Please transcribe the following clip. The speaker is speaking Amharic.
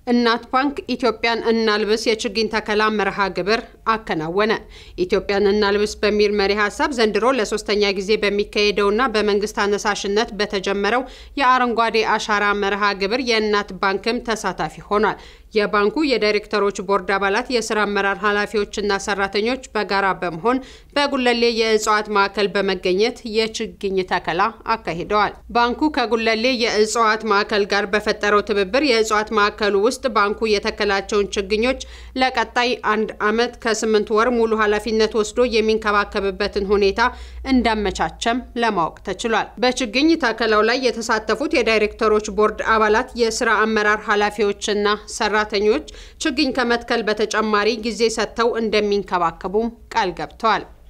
እናት ባንክ ኢትዮጵያን እናልብስ የችግኝ ተከላ መርሃ ግብር አከናወነ። ኢትዮጵያን እናልብስ በሚል መሪ ሀሳብ ዘንድሮ ለሶስተኛ ጊዜ በሚካሄደውና በመንግስት አነሳሽነት በተጀመረው የአረንጓዴ አሻራ መርሃ ግብር የእናት ባንክም ተሳታፊ ሆኗል። የባንኩ የዳይሬክተሮች ቦርድ አባላት፣ የስራ አመራር ኃላፊዎችና ሰራተኞች በጋራ በመሆን በጉለሌ የእጽዋት ማዕከል በመገኘት የችግኝ ተከላ አካሂደዋል። ባንኩ ከጉለሌ የእጽዋት ማዕከል ጋር በፈጠረው ትብብር የእጽዋት ማዕከሉ ውስጥ ባንኩ የተከላቸውን ችግኞች ለቀጣይ አንድ ዓመት ከስምንት ወር ሙሉ ኃላፊነት ወስዶ የሚንከባከብበትን ሁኔታ እንዳመቻቸም ለማወቅ ተችሏል። በችግኝ ተከላው ላይ የተሳተፉት የዳይሬክተሮች ቦርድ አባላት፣ የስራ አመራር ኃላፊዎችና ሰራተኞች ችግኝ ከመትከል በተጨማሪ ጊዜ ሰጥተው እንደሚንከባከቡም ቃል ገብተዋል።